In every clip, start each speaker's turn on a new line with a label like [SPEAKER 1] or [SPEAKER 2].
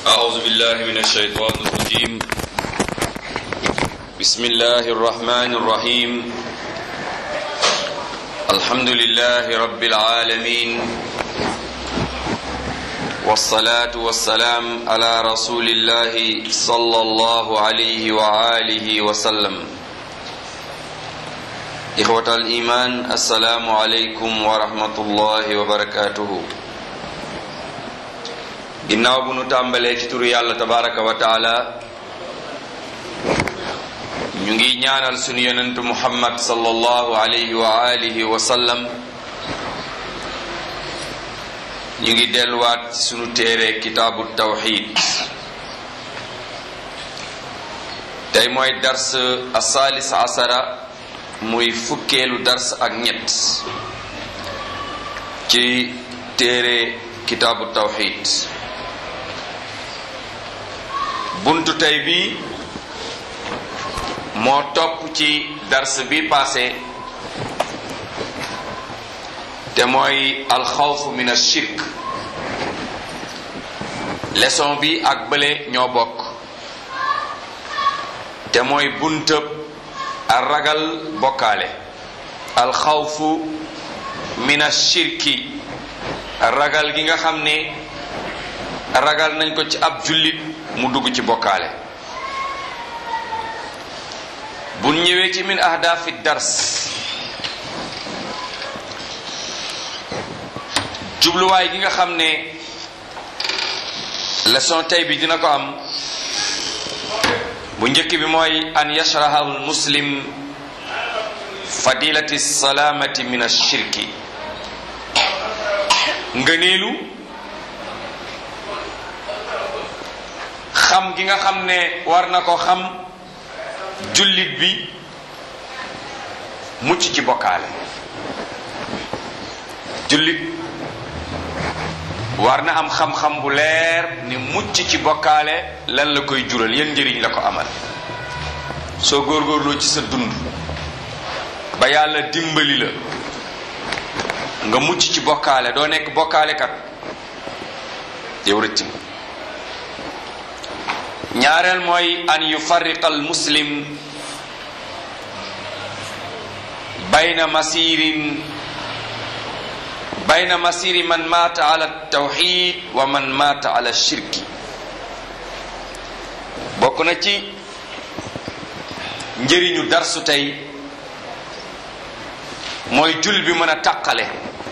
[SPEAKER 1] أعوذ بالله من الشيطان الرجيم بسم الله الرحمن الرحيم الحمد لله رب العالمين والصلاة والسلام على رسول الله صلى الله عليه وآله وسلم إخوة الإيمان السلام عليكم ورحمة الله وبركاته ginnaaw bu nu tàmbalee ci turu yàlla tabaraka wa taala ñu ngi ñaanal sunu yonentu muhammad sallallahu alayhi wa alihi wa sallam ñu ngi delluwaat ci sunu téere kitaabu tawxid tey mooy dars asaalis asara muy fukkeelu dars ak ñett ci téere kitaabu tawxid buntu tey bi moo topp ci dars bi passé te mooy alxawfu min ashirk leçon bi ak bële ñoo bokk te mooy buntëb a ragal bokkaale alxawfu min ashirki ragal gi nga xam ne ragal nañ ko ci ab jullit mu dugg ci bokkaale bu ñëwee ci min ahdafi dars jubluwaay gi nga xam ne leçon tey bi dina ko am bu njëkk bi mooy an yashraha al muslim fadilati salaamati min ashirki ngëneelu xam gi nga xam ne war na ko xam jullit bi mucc ci bokkaale jullit war na am xam-xam bu leer ni mucc ci bokkaale lan la koy jural yan njëriñ la ko amal soo góorgóorloo ci sa dund ba yàlla dimbali la nga mucc ci bokkaale doo nekk bokkaalekat yow rëcc nga ñaareel mooy an yufarriqa al muslim bayna masirin bayna masiri man maata ala tawxid wa man maata ala shirki bokk na ci njëriñu darsu tey mooy jul bi mën a taqale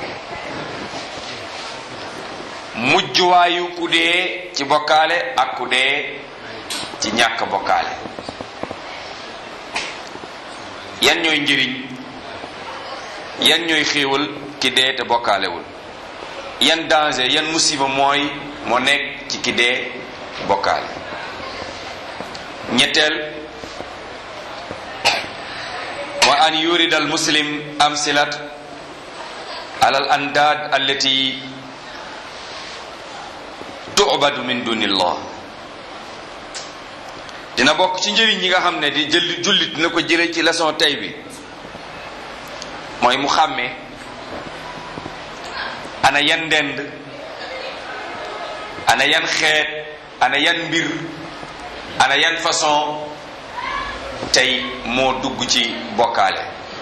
[SPEAKER 1] mujjuwaayu ku dee ci bokkaale ak ku dee ci ñàkk bokkaale yan ñooy njëriñ yan ñooy xéewal ki dee te bokkaalewul yan danger yan musiba mooy moo nekk ci ki dee bokkaale ñetteel wa an yurida al muslim amsilat ala al andad allati tu'badu min dunillah dina bokk ci njëriñ yi nga xam ne di jël jullit dina ko jële ci leçon tey bi mooy mu xàmmee ana yan ndend ana yan xeet ana yan mbir ana yan façon tey moo dugg ci bokkaale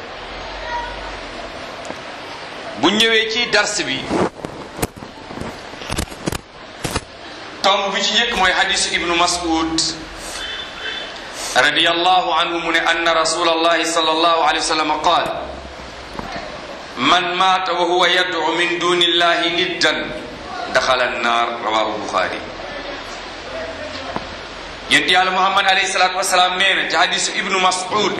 [SPEAKER 1] bu ñëwee ci dars bi tomb bi ci njëkk mooy hadisu ibnu mas'ud radiyallahu anhu mu ne anna rasulallahi sallallahu alayhi wa sallam qaal man maata wa huwa yad'u min duni illahi niddan daxala annaar rawahu buxaari yent yàlla muhammad alayhi salatu wasalaam nee na ci hadisu ibnu mas'ud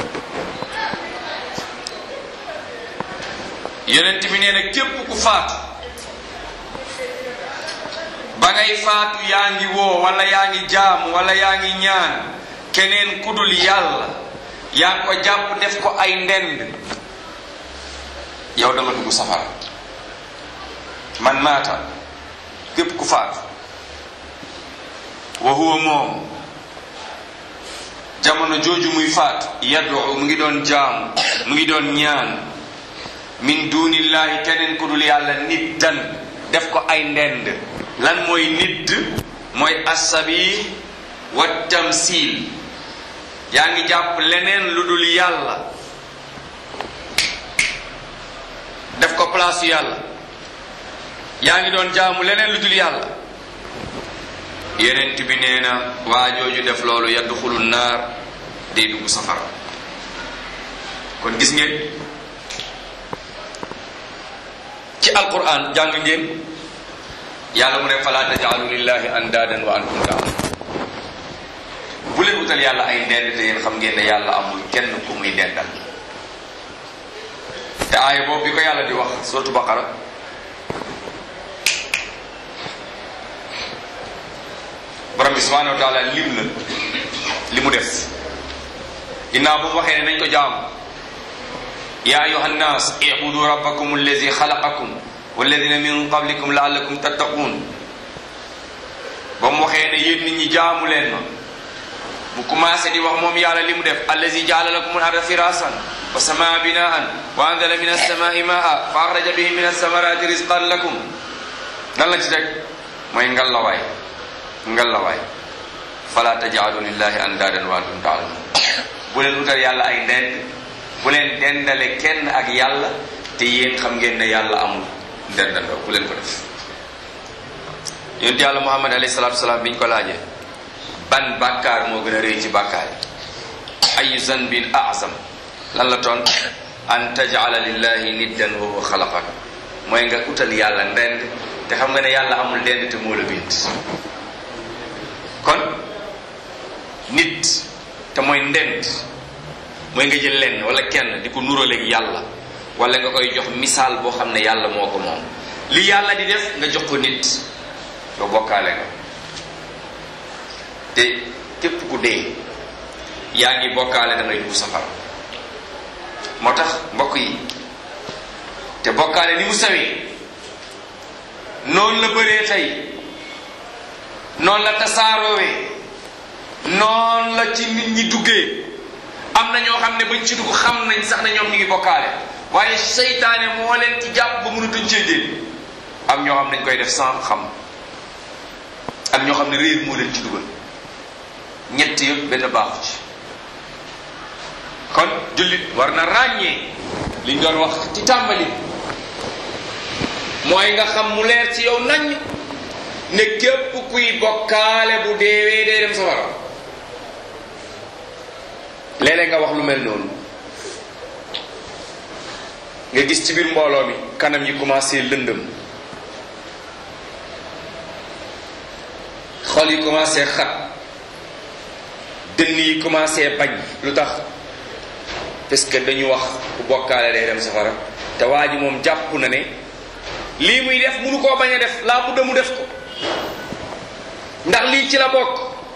[SPEAKER 1] yonent bi nee na képp ku faatu ba ngay faatu yaa ngi woo wala yaa ngi jaamu wala yaa ngi ñaan keneen kudul yàlla yaa ngi ko jàpp def ko ay ndend yow da nga dugg safara man maata képp ku faatu wa huwa moom jamono jooju muy faatu yadu mu ngi doon jaamu mu ngi doon ñaan min dunillahi keneen ku dul yàlla nit dan def ko ay ndend lan mooy nidd mooy assabi wa tamsil yaa ngi jàpp leneen lu dul yàlla def ko place yàlla yaa ngi doon jaamu leneen lu dul yàlla yenent bi nee na waa jooju def loolu yadxulu naar day dugg safara kon gis ngeen ci alquran jàng ngeen yàlla mu ne fala tajaalu lillahi andaadan wa antum taalamun bu leen utal yàlla ay ndend te yéen xam ngeen ne yàlla amul kenn ku muy dendal te aaya boobu bi ko yàlla di wax suratu baqara borom bi subhanahu wa taala lim na li mu def ginnaaw bu mu waxee ne nañ ko jaamu ya ayuha nnas ibudu rabbakum allazi xalaqakum walladina min qablikum laallakum tattaqun ba mu waxee ne yéen nit ñi jaamu leen ma mu commencé di wax moom yàlla li mu def allazi jaala lakum al arda firasan wa samaa binaan wa anzala min alsamai maa fa axraja bihi min alsamarati risqan lakum lan la ci teg mooy ngallawaay ngallawaay fala tajaalu lillahi andaadan wa antum taalamun bu leen utal yàlla ay ndend bu leen dendale kenn ak yàlla te yéen xam ngeen ne yàlla amul ndendandoo bu leen ko def yonent yàlla muhammad alayhi salatu wasalaam bi ñu ko laajee ban bàkkaar moo gën a rëy ci bàkkaar yi ayu zanbin azam lan la toon an tajala lillahi niddan wa huwa xalaqak mooy nga utal yàlla ndend te xam nga ne yàlla amul ndend te moo la bind kon nit te mooy ndend mooy nga jël lenn wala kenn di ko nuraleeg yàlla wala nga koy jox misaal boo xam ne yàlla moo ko moom li yàlla di def nga jox ko nit yow bokkaale nga te képp ku dee yaa ngi bokkaale da ngay dugg safara moo tax mbokk yi te bokkaale ni mu sawee noonu la bëree tey noonu la tasaaroowee noonu la ci nit ñi duggee am na ñoo xam ne bañ ci dugg xam nañ sax ne ñoom ñu ngi bokkaale waaye seytaane moo leen ci jàpp ba mënatuñ cee génn am ñoo xam dañ koy def sans xam am ñoo xam ne réer moo leen ci dugal ñett yëpp benn baaxu ci kon jullit war na ràññee liñ doon wax ci tàmbali mooy nga xam mu leer ci yow nañ ne képp kuy bokkaale bu deewee dee dem safara léeg-léeg nga wax lu mel noonu nga gis ci biir mbooloo mi kanam yi commencé lëndëm xol yi commencé xat dënn yi commencé bañ lu tax parce que dañu wax bu bokkaale day dem safara te waa ji moom jàpp na ne lii muy def munu koo bañ a def laa budda mu def ko ndax lii ci la bokk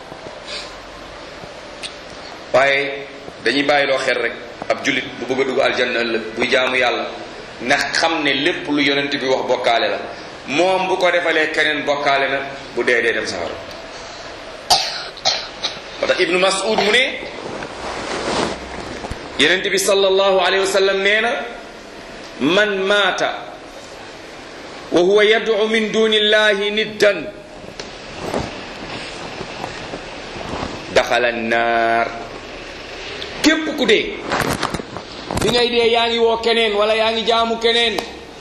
[SPEAKER 1] waaye dañuy bàyyiloo xel rek ab jullit bu bëgg a dugg aljanna ëllëg buy jaamu yàlla ndax xam ne lépp lu yonent bi wax bokkaale la moom bu ko defalee keneen bokkaale na bu dee dee dem safara moo tax ibnu mas'ud mu ne yonent bi sallallahu alayhi wa sallam nee na man maata wa huwa yad'u min duni illahi niddan daxala naar képp ku dee bi ngay dee yaa ngi woo keneen wala yaa ngi jaamu keneen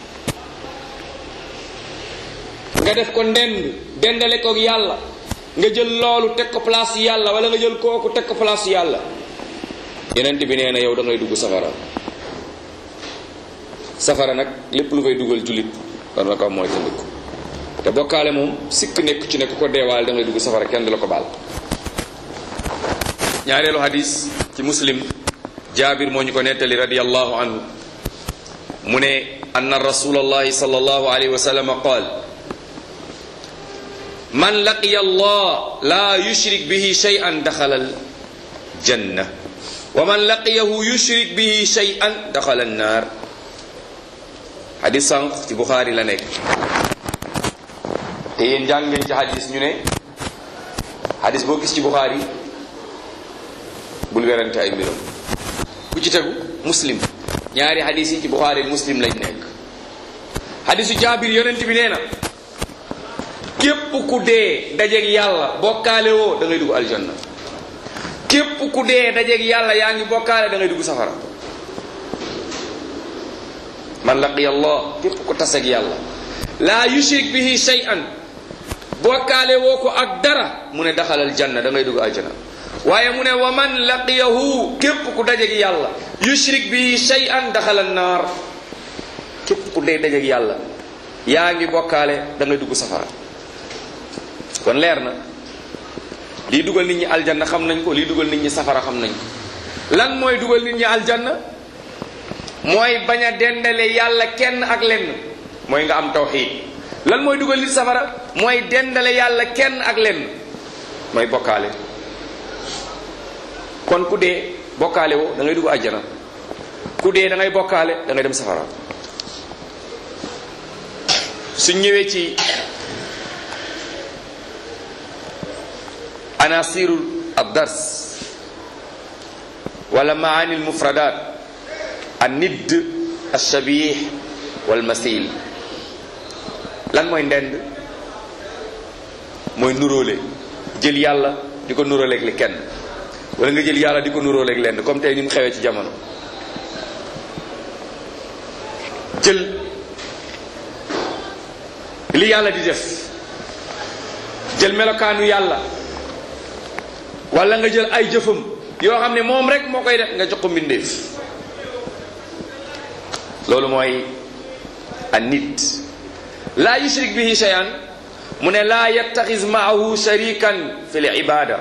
[SPEAKER 1] nga def ko ndend dendale ko yàlla nga jël loolu teg ko place yàlla wala nga jël kooku teg ko place yàlla yenent bi nee na yow da ngay dugg safara safara nag lépp lu fay dugal jullit war na ko mooy tëndiku te bokkaale moom sikk nekk ci ne ku ko deewaale da ngay dugg safara kenn du la ko baal ñaareelu hadis ci muslim jaabir moo ñu ko nettali radiallahu anhu mu ne anna rasulallahi sallallahu alayhi wa sallam qaal man laqiya allah la yushrik bihi shay'an daxala al janna wa man laqiyahu yushrik bihi shay'an daxala an naar hadis sànq ci buxaari la nekk te yéen jàng ngeen ci hadis ñu ne hadis boo gis ci buxaari bul werante ay mbiram ku ci tegu muslim ñaari hadis yi ci buxaari muslim lañ nekk hadisu jaabir yonent bi nee na képp ku dee dajeeg yàlla bokkaale woo da ngay dugg aljanna képp ku dee dajeeg yàlla yaa ngi bokkaale da ngay dugg safara man laqiya allah képp ku taseeg yàlla laa yushrik bihi shay'an bokkaale woo ko ak dara mu ne daxalal janna da ngay dugg aljanna waaye mu ne wa man laqiyahu képp ku dajeeg yàlla yushrik bihi shay'an daxalal naar képp ku dee dajeeg yàlla yaa ngi bokkaale da ngay dugg safara kon leer na lii dugal nit ñi aljanna xam nañ ko lii dugal nit ñi safara xam nañ ko lan mooy dugal nit ñi aljanna mooy bañ a dendale yàlla kenn ak lenn mooy nga am tawxiid lan mooy dugal nit safara mooy dendale yàlla kenn ak lenn mooy bokkaale kon ku dee bokkaale woo da ngay dugg àjjana ku dee da ngay bokkaale da ngay dem safara suñ ñëwee ci anasirul ad-dars wala maani al-mufradat an-nidd ash-shabih wal masil lan mooy ndend mooy nuróole jël yàlla di ko nuróoleeg li kenn wala nga jël yàlla di ko nuróoleeg lenn comme tey ni mu xewee ci jamono jël li yàlla di def jël melokaanu yàlla wala nga jël ay jëfam yoo xam ne moom rek moo koy def nga jox ko mbindeef loolu mooy an nit laa yushrik bihi shay'an mu ne laa yattaxis maahu sharikan fi l ibada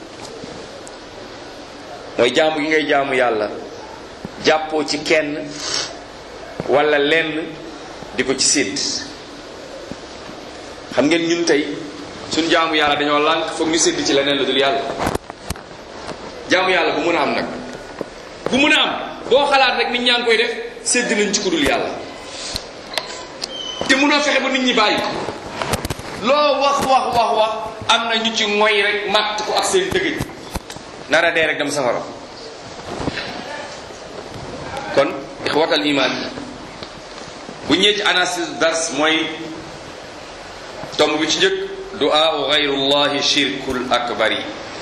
[SPEAKER 1] mooy jaamu gi ngay jaamu yàlla jàppoo ci kenn wala lenn di ko ci sédd xam ngeen ñun tey suñ jaamu yàlla dañoo lànk foog ñu sédd ci leneen lu dul yàlla jaamu yàlla bu mun a am nag bu mun a am boo xalaat rek nit ñaa ngi koy def sédd nañ ci ku dul yàlla te munoo fexe ba nit ñi bàyyi ko loo wax wax wax wax am na ñu ci ngoy rek màtt ko ak seen dëgëj nara dee rek dem safara kon ixwatal iman bu ñëwee ci anasis dars mooy tomb bi ci njëkk du'aa gayrullahi shirkul akbari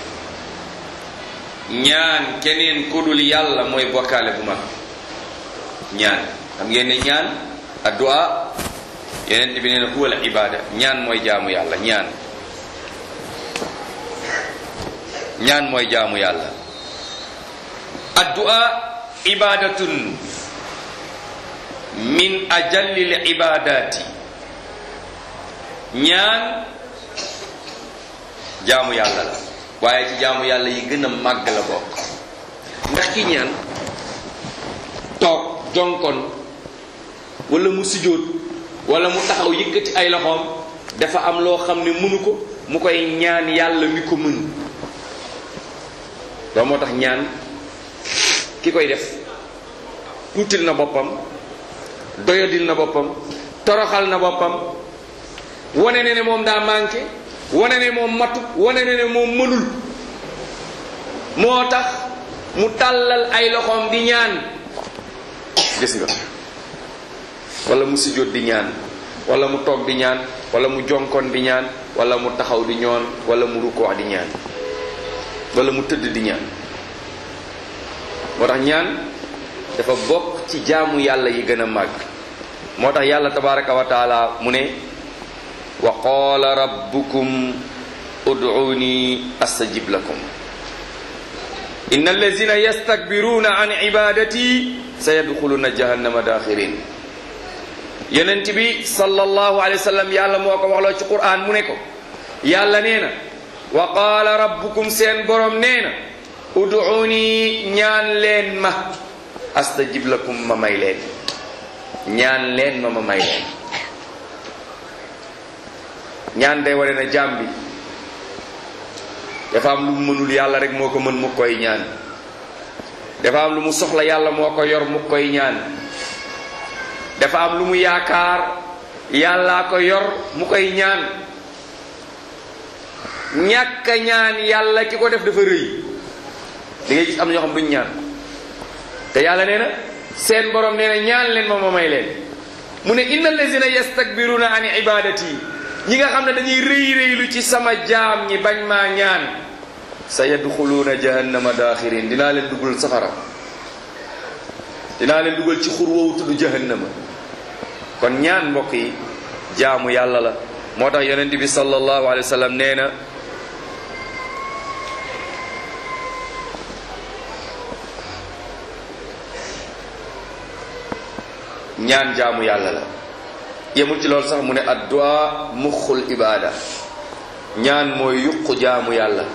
[SPEAKER 1] ñaan keneen ku dul yàlla mooy bokkaale bu mag ñaan xam ngeen ne ñaan addu'a yeneen bi nee na huwa al ibada ñaan mooy jaamu yàlla ñaan ñaan mooy jaamu yàlla addu'a ibadatun min ajallil ibadati ñaan jaamu yàlla la waaye ci jaamu yàlla yi gën a màgg la bokk ndax ki ñaan toog jonkon wala mu sujjóot wala mu taxaw yëkkati ay loxoom dafa am loo xam ne mënu ko mu koy ñaan yàlla mi ko mën loolu moo tax ñaan ki koy def tuutil na boppam doyadil na boppam toroxal na boppam wane ne ne moom daa manqué wane ne moom matu wane ne ne moom mënul moo tax mu tàllal ay loxoom di ñaan gis nga wala mu sujjóot di ñaan wala mu toog di ñaan wala mu jonkon di ñaan wala mu taxaw di ñoon wala mu rukkoo di ñaan wala mu tëdd di ñaan moo tax ñaan dafa bokk ci jaamu yàlla yi gën a màgg moo tax yàlla tabaraka wa taala mu ne wa qaala rabbukum ud'uuni astajib lakum inna allazina yastakbiruna an ibadati sayadxuluna jahannama daxirin yonent bi sallallahu alayhi wa sallam yàlla moo ko waxloo ci qur'an mu ne ko yàlla nee na wa qaala rabbukum seen borom nee na ud'uuni ñaan leen ma astajib lakum ma may leen ñaan leen ma ma may leen ñaan day wane na jaam bi dafa am lu mu mënul yàlla rek moo ko mën mu koy ñaan dafa am lu mu soxla yàlla moo ko yor mu koy ñaan dafa am lu mu yaakaar yàllaa ko yor mu koy ñaan ñàkk a ñaan yàlla ki ko def dafa rëy di ngay gis am na ñoo xam duñ ñaan te yàlla nee na seen borom nee na ñaan leen ma ma may leen mu ne inna allazina yastakbiruna an ibadati ñi nga xam ne dañuy rëy rëylu ci sama jaam ñi bañ maa ñaan sa yadxuluuna jahannama daaxirin dinaa leen dugal safara dinaa leen dugal ci xur woowu tudd jahannama kon ñaan mbokk yi jaamu yàlla la moo tax yonent bi sallallahu alayhi wa sallam nee na ñaan jaamu yàlla la yemul ci loolu sax mu ne addu'a muxul ibaada ñaan mooy yuqu jaamu yàlla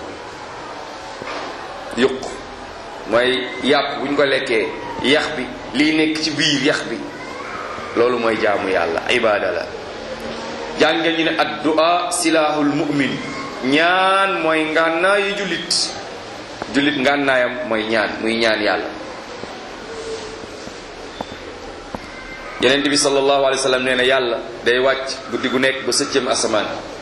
[SPEAKER 1] yuq mooy yàpp bu ñu ko lekkee yax bi lii nekk ci biir yax bi loolu mooy jaamu yàlla ibaada la jàngeen ñu ne addu'a silaahul mu'min ñaan mooy ngànnaayu jullit jullit ngànnaayam mooy ñaan muy ñaan yàlla yeneen bi sallallahu alayhi wa sallam nee na yàlla day wàcc guddi gu nekk ba sëccëm asamaan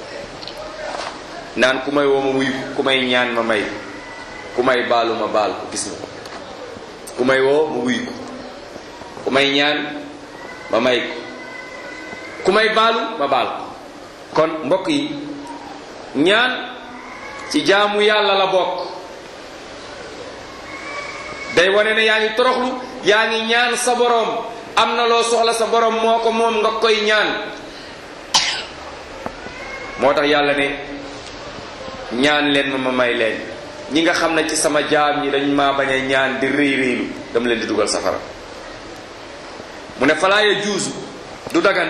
[SPEAKER 1] naan ku may woo ma wuyu ku may ñaan ma may ku may baalu ma baal ko gis nga ku may woo ma wuyu ko ku may ñaan ma may ko ku may baalu ma baal ko kon mbokk yi ñaan ci jaamu yàlla la bokk day wane ne yaa ngi toroxlu yaa ngi ñaan sa boroom am na loo soxla sa borom moo ko moom nga koy ñaan moo tax yàlla ne ñaan leen ma ma may leen ñi nga xam ne ci sama jaam ñi dañ maa bañ a ñaan di rëy rëylu dama leen di dugal safara mu ne falaa yajuusu du dagan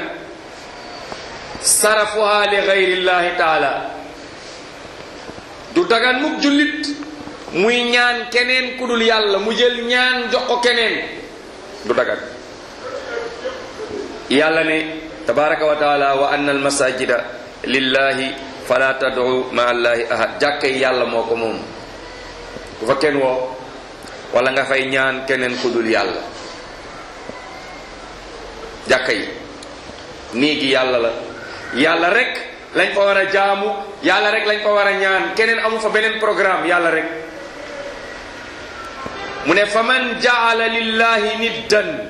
[SPEAKER 1] sarafuha li gayrillahi taala du dagan mukk jullit muy ñaan keneen ku dul yàlla mu jël ñaan jox ko keneen du dagan yàlla ne tabaraka wa taala wa anna al masajida lillahi fala tad'u ma allahi ahad jàkka yi yàlla moo ko moom ku fa kenn woo wala nga fay ñaan keneen ku dul yàlla jàkka yi néegi yàlla la yàlla rek lañ fa war a jaamu yàlla rek lañ fa war a ñaan keneen amu fa beneen programme yàlla rek mu ne fa man jaala lillahi niddan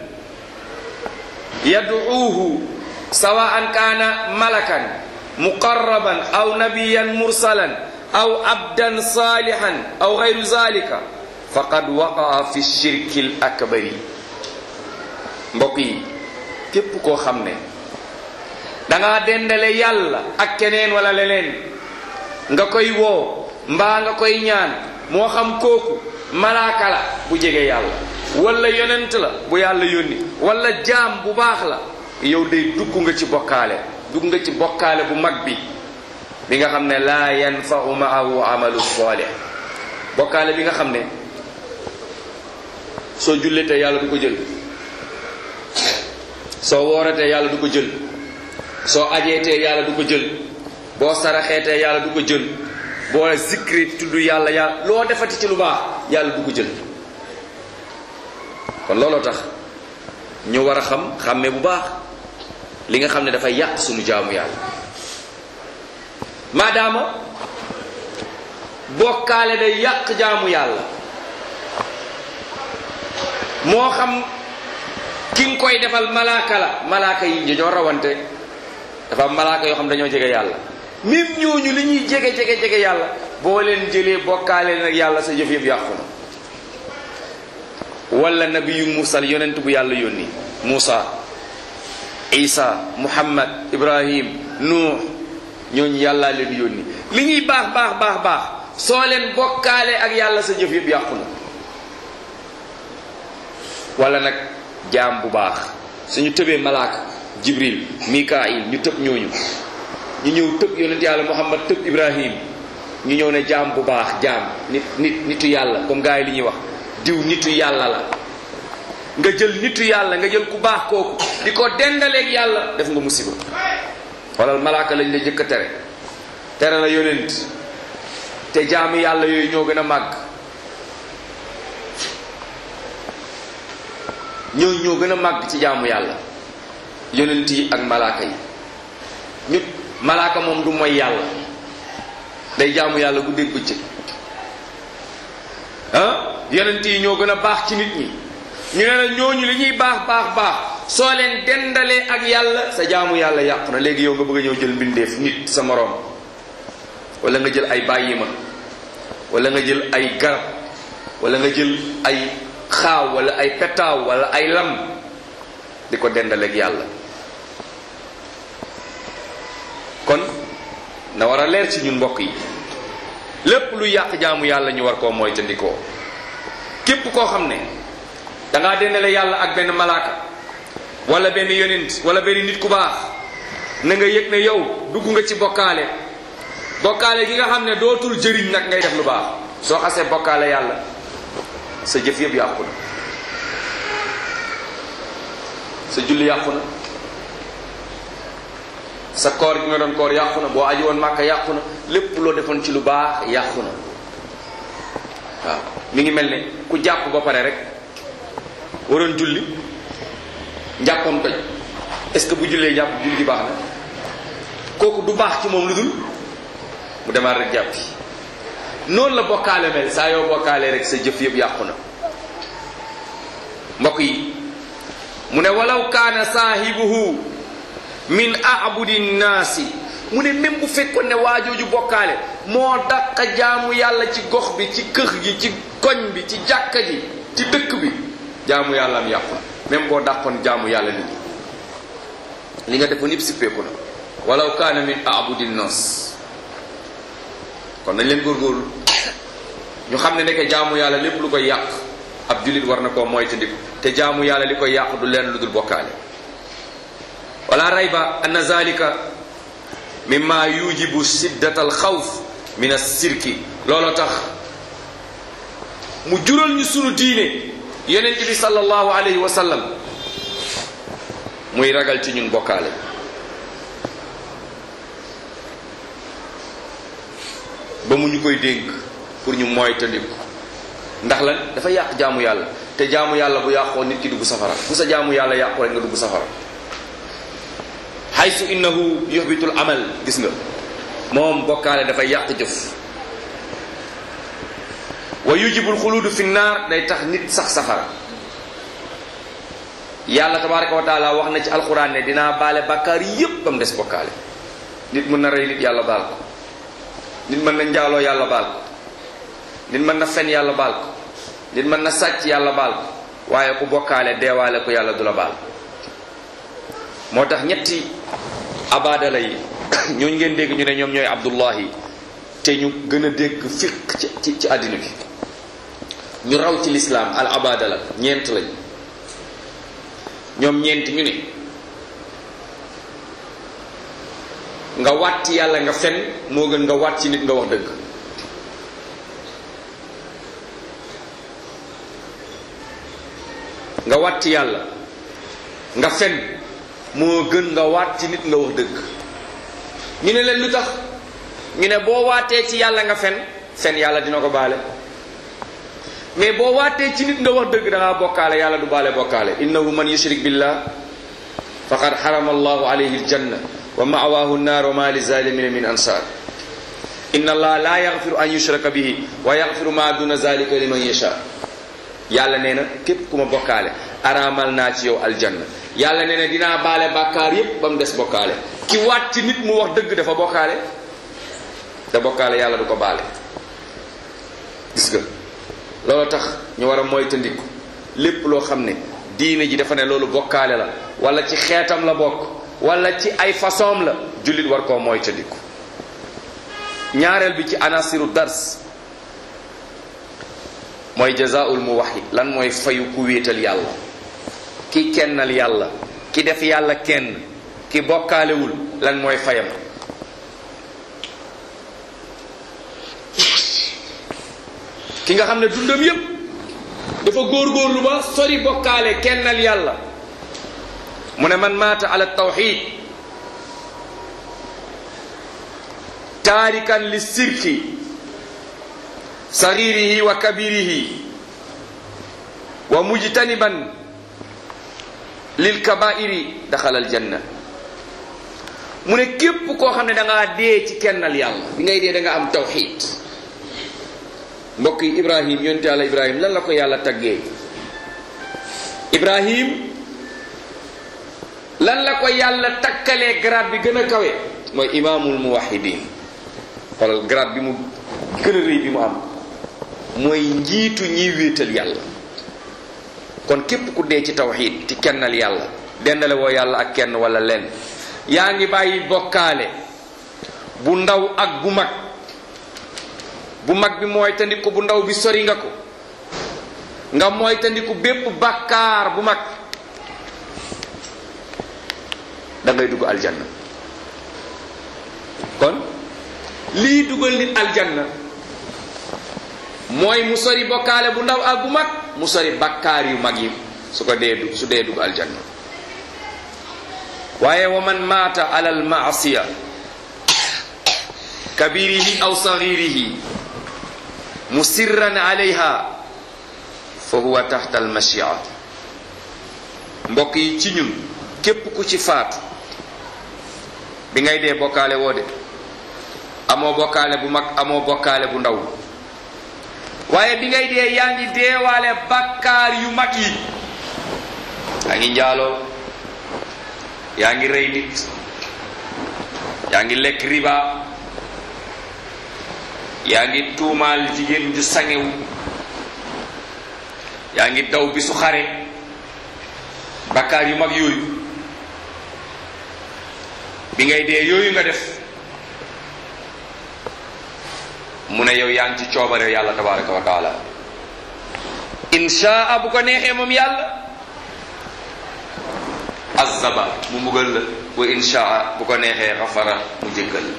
[SPEAKER 1] yad'uuhu sawaan kaana malakan muqarraban aw nabiyan mursalan aw abdan salihan aw gayru zalika faqad waqaa fi shirki l akbari mbokk yi képp koo xam ne dangaa dendale yàlla ak keneen wala leneen nga koy woo mbaa nga koy ñaan moo xam kooku malaaka la bu jege yàlla wala yonent la bu yàlla yónni wala jaam bu baax la yow day dugg nga ci bokkaale dugg nga ci bokkaale bu mag bi bi nga xam ne laa yanfau maahu amalu salih bokkaale bi nga xam ne soo julletee yàlla du ko jël soo wooratee yàlla du ko jël soo ajeetee yàlla du ko jël boo saraxeetee yàlla du ko jël boo zikri tudd yàlla yàlla loo defati ci lu baax yàlla du ko jël kon looloo tax ñu war a xam xàmmee bu baax li nga xam ne dafay yàq sunu jaamu yàlla maadaama bokkaale day yàq jaamu yàlla moo xam ki nga koy defal malaaka la malaaka yi dañoo rawante dafa am malaaka yoo xam dañoo jege yàlla même ñooñu li ñuy jege jege jege yàlla boo leen jëlee bokkaale nag yàlla sa jëf yëpp yàqu na wala nabiyu mursal yonent bu yàlla yónni Muusa Isa Muhammad Ibrahim Nuux ñooñu yàllaa leen yónni li ñuy baax baax baax baax soo leen bokkaale ak yàlla sa jëf yëpp yàqu na wala nag jaam bu baax suñu tëbee malaaka Jibril Mikail ñu tëb ñooñu ñu ñëw tëb yonent yàlla Muhammad tëb Ibrahim ñu ñëw ne jaam bu baax jaam nit nit nitu yàlla comme gars yi li ñuy wax diw nitu yàlla la nga jël nitu yàlla nga jël ku baax kooku di ko dendaleeg yàlla def nga musiba wala malaaka lañ la jëkk a tere tere la yonent te jaamu yàlla yooyu ñoo gën a màgg ñooñu ñoo gën a màgg ci jaamu yàlla yonent yi ak malaaka yi ñu malaaka moom du mooy yàlla day jaamu yàlla guddeeg bëccëg ah yonent yi ñoo gën a baax ci nit ñi ñu ne la ñooñu li ñuy baax baax baax soo leen dendalee ak yàlla sa jaamu yàlla yàqu na léegi yow nga bëgg a ñëw jël mbindeef nit sa moroom wala nga jël ay bàyyima wala nga jël ay garab wala nga jël ay xaaw wala ay petaaw wala ay lam di ko dendaleeg yàlla kon na war a leer ci ñun mbokk yi lépp lu yàq jaamu yàlla ñu war koo moytandikoo képp koo xam ne dangaa dendale yàlla ak benn malaaka wala benn yonent wala benn nit ku baax na nga yëg ne yow dugg nga ci bokkaale bokkaale gi nga xam ne dootul jëriñ nag ngay def lu baax soo xasee bokkaale yàlla sa jëf yëpp yàqu na sa julli yàqu na sa koor gi nga doon koor yàqu na boo aji woon màkka yàqu na lépp loo defoon ci lu baax yàqu na waaw mi ngi mel ne ku jàpp ba pare rek waroon julli njàppam toj est-ce que bu jullee jàpp julli gi baax na kooku du baax ci moom lu dul mu demaat rek jàppi noonu la bokkaale mel saa yoo bokkaalee rek sa jëf yëpp yàqu na mbokk yi mu ne walaw kaana saahibuhu min abudi nnaasi mu ne même bu fekkoon ne waajooju bokkaale moo dàq jaamu yàlla ci gox bi ci kër gi ci koñ bi ci jàkka ji ci dëkk bi jaamu yàlla am yàqu na même boo dàqoon jaamu yàlla nit ñi li nga defoon yëpp sippeeku na walaw kaana min abudi nnaas kon nañ leen góorgóorlu ñu xam ne nekk jaamu yàlla lépp lu koy yàq ab jullit war na koo moytandiku te jaamu yàlla li koy yàq du leen lu dul bokkaale wala rayba anna zalika mimma yujibu siddat al xawf min as-sirki looloo tax mu jural ñu sunu diine yonent bi sallallahu alayhi wa sallam muy ragal ci ñun bokkaale ba mu ñu koy dénk pour ñu moytandiku ndax lan dafa yàq jaamu yàlla te jaamu yàlla bu yàqoo nit ki dugg safara bu sa jaamu yàlla yàqoo rek nga dugg safara haysu innahu yuhbitul amal gis nga moom bokkaale dafay yàq jëf wa yujibul xuluudu fi naar day tax nit sax safara yàlla tabaraka wa taala wax na ci alquran ne dinaa baale bàkkaar yépp ba mu des bokkaale nit mën na rey nit yàlla baal ko nit mën na njaaloo yàlla baal ko nit mën na fen yàlla baal ko nit mën na sàcc yàlla baal ko waaye ku bokkaale deewaale ko yàlla du la baal moo tax ñetti abadala yi ñooñu ngeen dégg ñu ne ñoom ñooy abdullahi te ñu gën a dégg fiq ci ci ci àddina bi ñu raw ci lislaam al abadala ñeent lañ ñoom ñeent ñu ne nga waat ci yàlla nga fen moo gën nga waat ci nit nga wax dëgg nga waat ci yàlla nga fen moo gën nga waat ci nit nga wax dëgg ñu ne leen lu tax ñu ne boo waatee ci yàlla nga fen fen yàlla dina ko baale mais boo waatee ci nit nga wax dëgg da ngaa bokkaale yàlla du baale bokkaale innahu man yushrik billah faqad harama allahu alayhi aljanna wa ma'wahu nnar wa ma lizalimina min ansar inna allaha la yaghfiru an yushraka bihi wa yaghfiru ma duna zalika liman yasha yàlla nee na képp ku ma bokkaale araamal naa ci yow aljanna yàlla nee na dinaa baale bàkkaar yépp ba mu des bokkaale ki waat ci nit mu wax dëgg dafa bokkaale te bokkaale yàlla du ko baale gis nga loolu tax ñu war a moytandiku lépp loo xam ne diine ji dafa ne loolu bokkaale la wala ci xeetam la bokk wala ci ay façon la jullit war koo moytandiku ñaareel bi ci anasiru dars mooy jazaul muwahhid lan mooy fayu ku wéetal yàlla ki kennal yàlla ki def yàlla kenn ki bokkaalewul lan mooy fayam ki nga xam ne dundam yépp dafa góorgóorlu ba sori bokkaale kennal yàlla mu ne man maata ala tawxid taarikan li sirki sagirihi wa kabirihi wa mujtaniban lil kabairi daxala aljanna mu ne képp koo xam ne da ngaa dee ci kennal yàlla bi ngay dee da nga am tawxid mbokk yi ibrahim yonte yàlla ibrahim lan la ko yàlla taggee ibrahim lan la ko yàlla takkalee grade bi gën a kawe mooy imaamul muwahidin xoolal grade bi mu gën a rëy bi mu am mooy njiitu ñiy wéetal yàlla kon képp ku dee ci tawxid ci kennal yàlla dendale woo yàlla ak kenn wala lenn yaa ngi bàyyi bokkaale bu ndaw ak bu mag bu mag bi mooy tandiku bu ndaw bi sori nga ko nga mooy tandiku bépp bakkaar bu mag da ngay dugg aljanna kon lii dugal nit aljanna mooy mu sori bokkaale bu ndaw ak bu mag mu sori bakkaar yu mag yi su ko dee du su dee dugg aljanna waaye wa man maata ala al maasiya kabirihi aw sagirihi musirran alayha fa huwa taxta al mashia mbokk yi ci ñun képp ku ci faatu bi ngay dee bokkaale woo de amoo bokkaale bu mag amoo bokkaale bu ndaw waaye bi ngay dee yaa ngi deewaale bakkaar yu mag yi yaa ngi njaaloo yaa ngi rey nit yaa ngi lekk riba yaa ngi tuumaal jigéen ju sangewu yaa ngi daw bi su xare bakkaar yu mag yooyu bi ngay dee yooyu nga def mu ne yow yaa ngi ci coobare yàlla tabaraka wa taala inshaa bu ko neexee moom yàlla azaba mu mbugal la wa inshaa bu ko neexee xafara mu jéggal la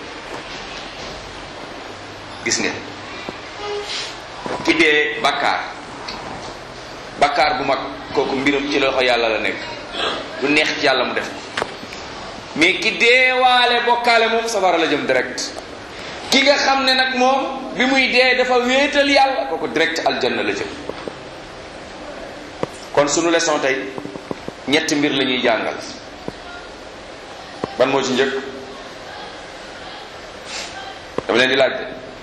[SPEAKER 1] gis ngeen ki dee bakkaar bakkaar bu mag kooku mbiram ci loxo yàlla la nekk lu neex ci yàlla mu def mais ki deewaale bokkaale moom safara la jëm direct ki nga xam ne nag moom bi muy dee dafa wéetal yàlla kooku direct aljanna la jëm kon sunu leçon tey ñetti mbir la ñuy jàngal ban moo ci njëkk dama leen di laaj de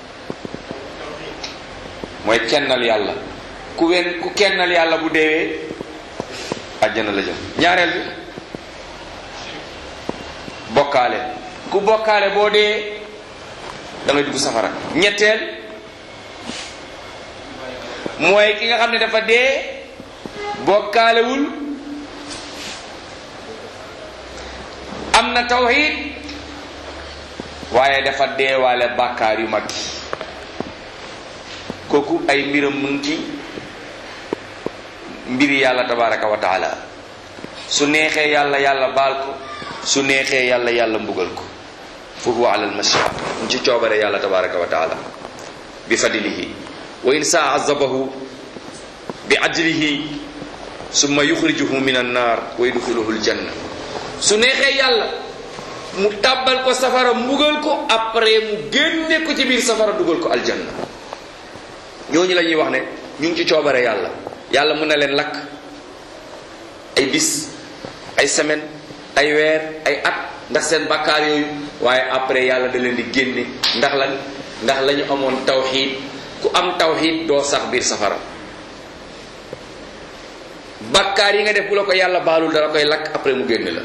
[SPEAKER 1] mooy kennal yàlla ku wen ku kennal yàlla bu deewee àjjana la jëm ñaareel bi bokkaale ku bokkaale boo dee da ngay dugg safara ñetteel mooy ki nga xam ne dafa dee bokkaalewul am na tawhid waaye dafa deewaale bàkkaar yu mag kooku ay mbiram mu ngi ci mbiri yàlla tabaraka wa taala su neexee yàlla yàlla baal ko su neexee yàlla yàlla mbugal ko fa huwa ala almashia mu ci coobare yàlla tabaraka wa taala bi fadlihi wa in saa azabahu bi ajlihi summa yuxrijuhu min annar wa yudxiluhu aljanna su neexee yàlla mu tàbbal ko safara mbugal ko après mu génne ko ci biir safara dugal ko aljanna ñooñu la ñuy wax ne ñu ngi ci coobare yàlla yàlla mën na leen lakk ay bis ay semaine ay weer ay at ndax seen bakkaar yooyu waaye après yàlla da leen di génne ndax lan ndax la ñu amoon tawxiid ku am tawxiid doo sax biir safara bakkaar yi nga def bu la ko yàlla baalul dala koy lakk après mu génne la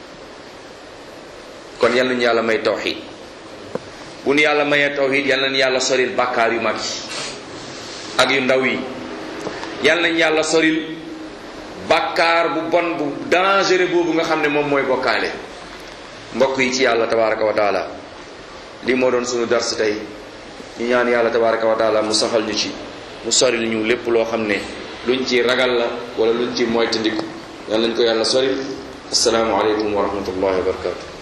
[SPEAKER 1] kon yal nañu yàlla may tawxiid bu nu yàlla mayee tawxiid yal nañu yàlla soril bakkaar yu mag yi ak yu ndaw yi yal nañu yàlla soril bàkkaar bu bon bu dangereux boobu nga xam ne moom mooy bokkaale mbokk yi ci yàlla tabaraka wa taala lii moo doon sunu dars tey ñu ñaan yàlla tabaraka wa taala mu saxal ñu ci mu soril ñu lépp loo xam ne luñ ci ragal la wala luñ ci moytandiku yal nañ ko yàlla soril assalaamu aleykum wa rahmatullahi wa barakatu